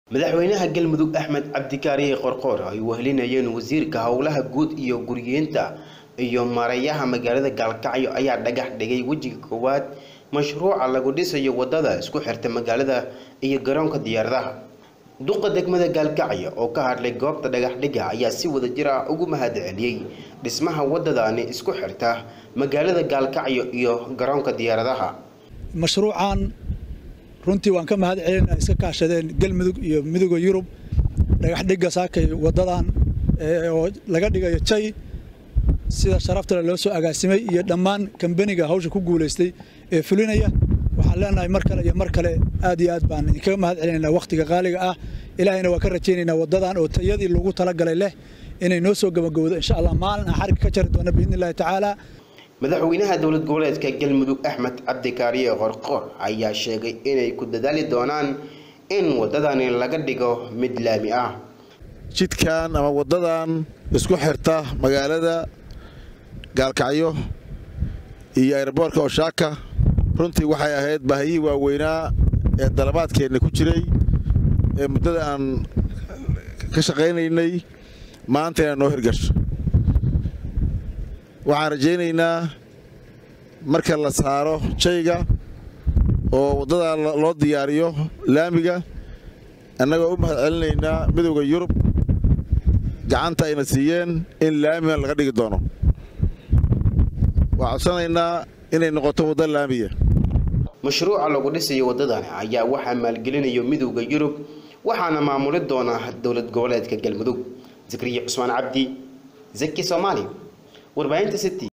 madaxweynaha galmudug axmed cabdikaariye qorqoor ay wehelinayeen wasiirka howlaha guud iyo guryeenta iyo maarayaha magaalada gaalkacyo ayaa dhagax dhigay wejiga koowaad mashruuca lagu dhisayo wadada isku xirta magaalada iyo garoonka diyaaradaha duqa degmada gaalkacyo oo ka hadlay goobta dhagaxdhiga ayaa si wada jir ah ugu mahad celiyey dhismaha wadadani isku xirta magaalada gaalkacyo iyo garoonka diyaaradaha mashruucan runtii waan ka mahad celina iska kaashadeen galmudug iyo midooda yurub dhagaxdhiga saakay wadadan oo laga dhigayo jay sida sharaftale loo soo agaasimay iyo dhammaan kambaniga hawsha ku guulaystay ee fulinaya waxaan leenahay mar kale iyo mar kale aad iyo aad baan idinkaga mahad celinaynaa wakhtiga qaaliga ah ilaahayna waa ka rajaynaynaa wadadan oo tayadii lagu talagalay leh inay noo soo gabagabowdo insha allah maalin aan xarigga ka jari doona biidni illahi tacaala madaxweynaha dowlad goboleedka galmudug axmed cabdikaariye qorqoor ayaa sheegay inay ku dadaali doonaan in wadadani laga dhigo mid laami ah jidkan ama wadadan isku xirta magaalada gaalkacyo iyo aeroboortka oshaaka runtii waxay ahayd baahiyihii waaweynaa ee dalabaadkeenna ku jiray ee muddada aan ka shaqaynaynay maanta inaa noo hirgasho waxaan rajaynaynaa marka la saaro jayga oo waddadaa loo diyaariyo laamiga annagoo u mahad celinaynaa midowda yurub gacanta ayna siiyeen in laamigan laga dhigi doono waa codsanaynaa inay noqoto wadda laamiya mashruuca lagu dhisayo wadadani ayaa waxaa maalgelinayo midowda yurub waxaana maamuli doona dowlad goboleedka galmudug zakriya cusmaan cabdi zaki soomaali warbaahinta city